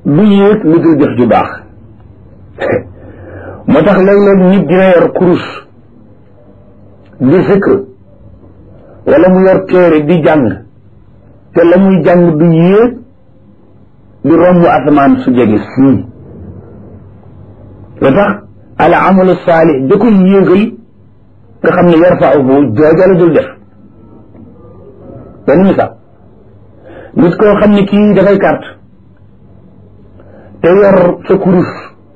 du yéeg lu dul jëf ju baax moo tax léeg-léeg nit dina yor kurus di zikr wala mu yor téere di jàng te la muy jàng du yéeg di romb asamaan su jege sii lu tax al amalu saalix da koy yéegal nga xam ne yarfauhu jooja la dul def benn misaal nit koo xam ne kii dafay carte te yor sa kurus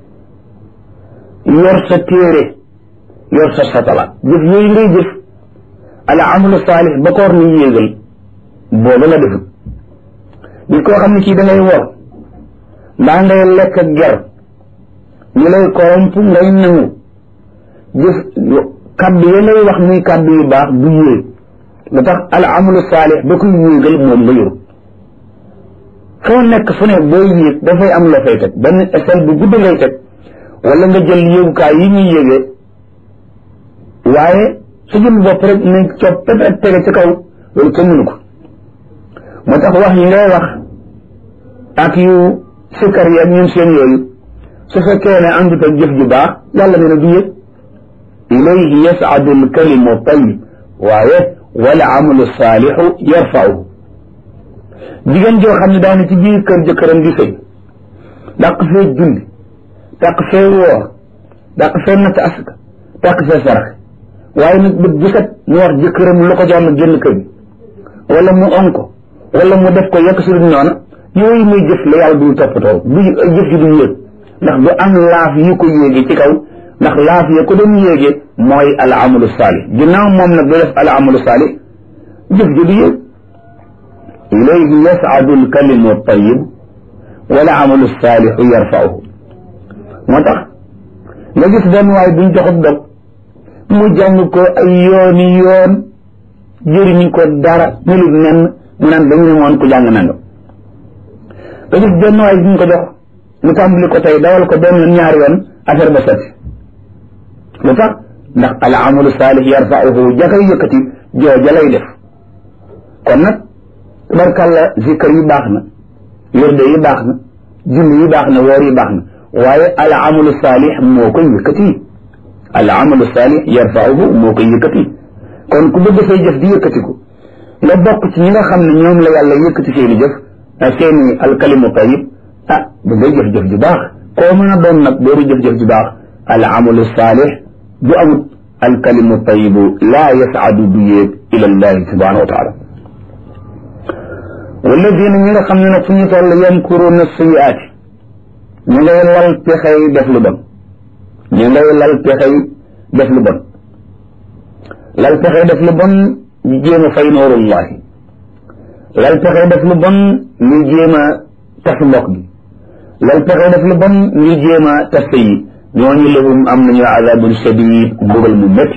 yor sa téere yor sa satala jëf yooyu ngay jëf al amalu saalix ba koor ni yéegal boobu la defut nit koo xam ne kii da ngay wor mbaa ngay lekk ak ger ñu lay koromp ngay nangu jëf kàddu ya lay wax muy kàddu yu baax du yéeg lu tax al amalu saalix ba koy yéegal moom nga yor foo nekk fu ne booy yéeg dafay am la fay teg benn échelle bu gudd ngay teg wala nga jël yéegukaay yi ñuy yéegee waaye su jëm bopp rek nañ coppet ak tege ci kaw loolu kenn mënu ko moo tax wax yi ngay wax ak yu sikkar yi ak ñun seen yooyu su fekkee ne àndut ak jëf ju baax yàlla nee na du yëg ilayhi yas'adu alkalimu tayyib waaye wala amalu saalixu yarfauhu jigéen joo xam ne daane ci biir kër jëkkëram di sëy dàq fee julli dàq fee woor dàq fee natt asaka dàq fee saraxe waaye nag bët bu set mu wax jëkkëram lu ko jox na génn kër gi wala mu on ko wala mu def ko yekk si duñ noona yooyu muy jëf la yàlla du toppatoo du jëf ji du yéeg ndax du am laaf yu ko yéege ci kaw ndax laaf ya ko doon yéege mooy al amalu saalih ginnaaw moom nag du def al amalu saalih jëf ji du yéeg ilayhi yas'adu al kalimu tayyib wala amalu saalihu yarfa'uhu moo tax nga gis benn waay buñ joxut dog mu jàng ko ay yooni yoon jëriñu ko dara melut nen mu naan dañu ne moon ku jàng nanga nga gis benn waay buñ ko jox mu tàmbali ko tey dawal ko benn yoon ñaari yoon affaire ba sotti lu tax ndax al amalu saalih yarfa'uhu jakay yëkkati jooja lay def kon nag tabarkàlla zikkar yi baax na wirde yi baax na julli yi baax na woor yi baax na waaye al amalu saalih moo koy yëkkati al amalu saalih yarfa'uhu moo koy yëkkati kon ku bëgg say jëf di yëkkatiku nga bokk ci ñi nga xam ne ñoom la yàlla yëkkati seeni jëf seeni alkalimu tayib ah da ngay jëf-jëf ju baax koo mën a doon nag booru jëf-jëf ju baax al amalu saalih du amut alkalimu tayibu laa yasaadu du yéeg ila llahi subhanahu wa taala walladina ñi nga xam ne nag fu ñu toll yamkuruuna sayiaati ñu ngay lal pexey def lu bon ñu ngay lal pexey def lu bon lal pexey def lu bon ñu jéem a fay noorullahi lal pexey def lu bon ñu jéem a tas mbokk gi lal pexey def lu bon ñu jéem a tas yi ñooñu lahum am nañu azabun shadid mbugal mu métti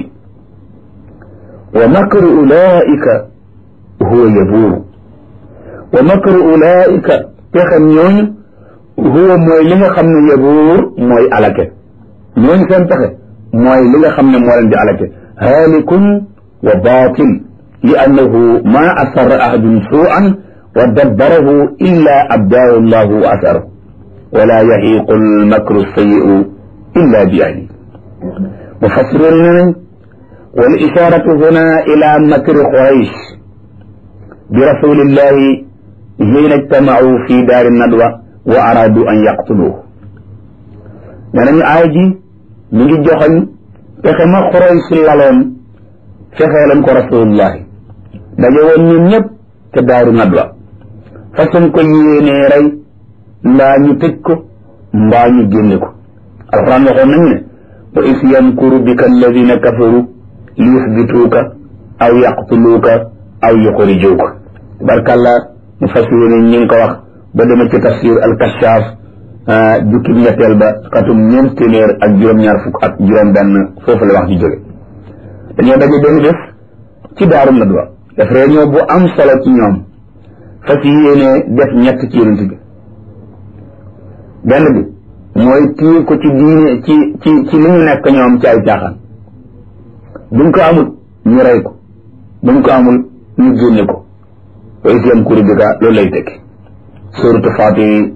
wa makru ulaika huwa yabuuru wa makru ulaika pexem ñooñu huwa mooy li nga xam ne yabuur mooy alake ñooñu seen pexe mooy li nga xam ne moo leen di alake haalikun wa baatil li annahu ma asarra ahadun suu'an wa dabbarahu illa abdaahu llahu wa asarahu wala yahiqu almakru sayi'u illa bi ahli mufassiroon ne nañ wal isharatu huna ila makri quraysh bi rasulillahi hiina ijtamau fi daari nadwa wa aradu an yaqtuluhu nee nañu aay ji mi ngi joxoñ fexe ma quraysh laloon fexeelan ko rasulullahi daje woon ñun ñëpp te daaru nadwa façon ko yéenee rey mbaa ñu tëj ko mbaa ñu génne ko alquran waxoon nañu ne wa is yamkuru bika alladina kafaru li yusbituuka aw yaqtuluuka aw yuxrijuuka barkalla mu fas yéene ñi ngi ko wax ba dema ci tafsir alkashaaf jukki ñetteel ba xatum ñeent téeméer ak juróom-ñaar fukk ak juróom-benn foofu la wax ji jóge dañoo daje benn bés ci daaru nadwa def réunion bu am solo ci ñoom fas yéene def ñett ci yonent bi benn bi mooy tiir ko ci diine ci ci ci li ñu nekk ñoom ci ay caaxaan buñ ko amul ñu rey ko buñ ko amul ñu génne ko wa is yamkuru bika loolu lay tekki suratu Fatir